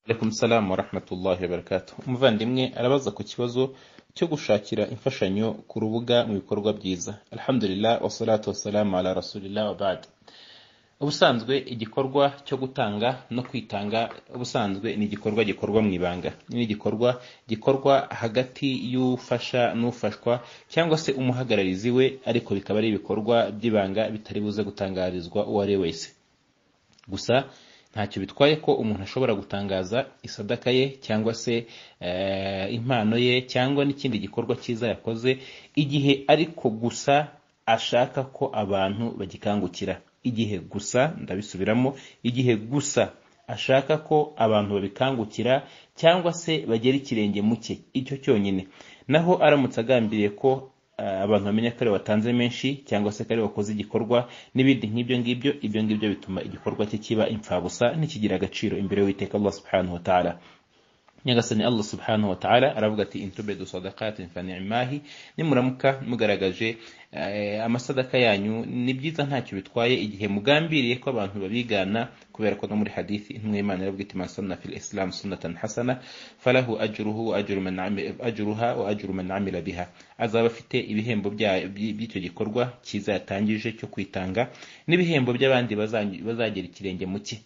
Alaikum salam wa rahmatullahi wa barakatuh. Umuvandimwe arabaza ku kibazo cyo gushakira imfashanyo ku rubuga mu bikorwa byiza. Alhamdulillah wa salatu wa salamu ala rasulillah wa ba'd. Ubusanzwe igikorwa cyo gutanga no kwitanga ubusanzwe ni igikorwa gikorwa mu ibanga. Ni igikorwa gikorwa hagati y'ufasha n'ufashwa cyangwa se umuhagararizi we ariko bikaba ari ibikorwa by'ibanga bitari buze gutangarizwa uwo ari we wese. Gusa ntacyo bitwaye ko umuntu ashobora gutangaza isadaka ye cyangwa se impano ye cyangwa n'ikindi gikorwa cyiza yakoze igihe ariko gusa ashaka ko abantu bagikangukira igihe gusa ndabisubiramo igihe gusa ashaka ko abantu babikangukira cyangwa se bagera ikirenge mu cye icyo cyonyine naho aramutse agambiriye ko abantu bamenya ko ari watanze menshi cyangwa se ko ari wakoze igikorwa n'ibindi nk'ibyo ngibyo ibyo ngibyo bituma igikorwa cye kiba imfabusa ntikigira agaciro imbere y'uwiteka Allah subhanahu wa ta'ala nyagasani Allah subhanahu wa ta'ala aravuga ati intube du sadaqatin fa ni'mahi nimuramuka mugaragaje eh, amasadaka yanyu ni byiza ntacyo bitwaye igihe mugambiriye ko abantu babigana kubera ko no muri hadithi intumwa y'Imana iravuga iti masanna fil islam sunnatan hasana falahu ajruhu wa ajru man amila ajruha wa ajru man amila biha azaba afite ibihembo by'icyo gikorwa cyiza yatangije cyo kwitanga n'ibihembo by'abandi bazagera ikirenge mu cye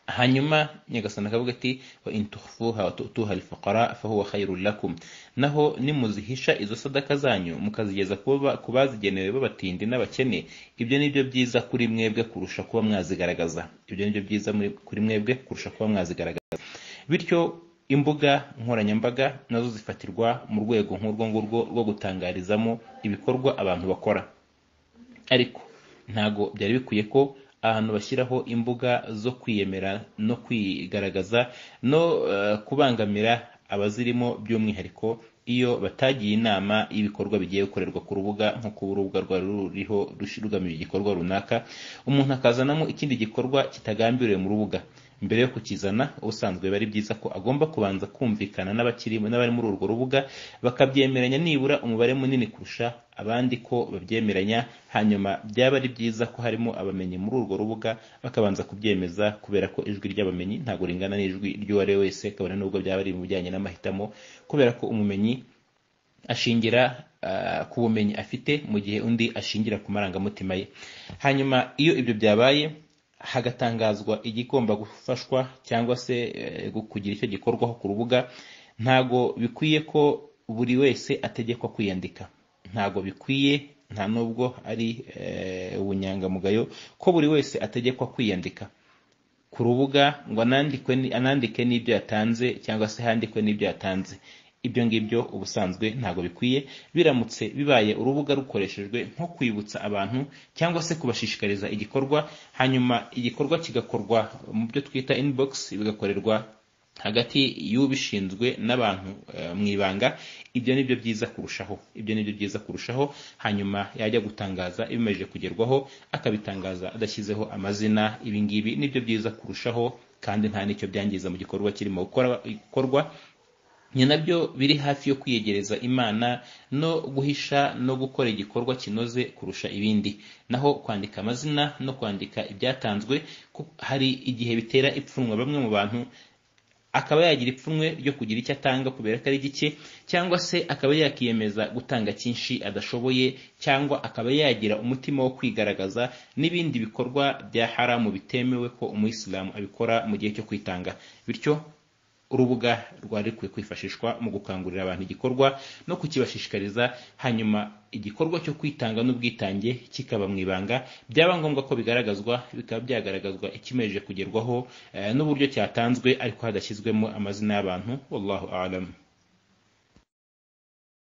hanyuma nyagasana akavuga ati wa intufuha wa tutuha alfuqara fahuwa khairul lakum naho nimuzihisha izo sadaka zanyu mukazigeza ku bazigenewe b'abatindi n'abakene ibyo ni byo byiza kuri mwebwe kurusha kuba mwazigaragaza ibyo ni byo byiza kuri mwebwe kurusha kuba mwazigaragaza bityo imbuga nkoranyambaga nazo zifatirwa mu rwego nk'urwo ngurwo rwo gutangarizamo ibikorwa abantu bakora ariko ntago byari bikwiye ko ahantu bashyiraho imbuga zo kwiyemera no kwigaragaza no kubangamira abazirimo by'umwihariko iyo batagiye inama y'ibikorwa bigiye gukorerwa ku rubuga nko kuba urubuga rwari ruriho rugamiye igikorwa runaka umuntu akazanamo ikindi gikorwa kitagambiriwe mu rubuga mbere yo kukizana ubusanzwe biba ari byiza ko agomba kubanza kumvikana n'abakiri n'abari muri urwo rubuga bakabyemeranya nibura umubare munini kurusha abandi ko babyemeranya hanyuma byaba ari byiza ko harimo abamenyi muri urwo rubuga bakabanza kubyemeza kubera ko ijwi ry'abamenyi ntabwo ringana n'ijwi ry'uwariwe wese kabone n'ubwo byaba ari mu bijyanye n'amahitamo kubera ko umumenyi ashingira ku bumenyi afite mu gihe undi ashingira ku marangamutima ye hanyuma iyo ibyo byabaye hagatangazwa igigomba gufashwa cyangwa se kugira icyo gikorwaho ku rubuga ntago bikwiye ko buri wese ategekwa kwiyandika ntago bikwiye nta nubwo ari ubunyangamugayo ko buri wese ategekwa kwiyandika ku rubuga ngo anandike n'ibyo yatanze cyangwa se handikwe n'ibyo yatanze ibyo ngibyo ubusanzwe ntabwo bikwiye biramutse bibaye urubuga rukoreshejwe nko kwibutsa abantu cyangwa se kubashishikariza igikorwa hanyuma igikorwa kigakorwa mu byo twita inbox bigakorerwa hagati y'ubishinzwe n'abantu mu ibanga ibyo ni byo byiza kurushaho ibyo ni byo byiza kurushaho hanyuma yajya gutangaza ibimaze kugerwaho akabitangaza adashyizeho amazina ibi ngibi ni byo byiza kurushaho kandi nta n'icyo byangiza mu gikorwa kirimo gukorwa ni nabyo biri hafi yo kwiyegereza imana no guhisha no gukora igikorwa kinoze kurusha ibindi naho kwandika amazina no kwandika ibyatanzwe hari igihe bitera ipfunwe bamwe mu bantu akaba yagira ipfunwe ryo kugira icyo atanga kubera ko ari gike cyangwa se akaba yakiyemeza gutanga cyinshi adashoboye cyangwa akaba yagira umutima wo kwigaragaza n'ibindi bikorwa bya haramu bitemewe ko umuyisilamu abikora mu gihe cyo kwitanga bityo urubuga rwari rukwiye kwifashishwa mu gukangurira abantu igikorwa no kukibashishikariza hanyuma igikorwa cyo kwitanga n'ubwitange kikaba mu ibanga byaba ngombwa ko bigaragazwa bikaba byagaragazwa ikimeje kugerwaho n'uburyo cyatanzwe ariko hadashyizwemo amazina y'abantu wallahu alam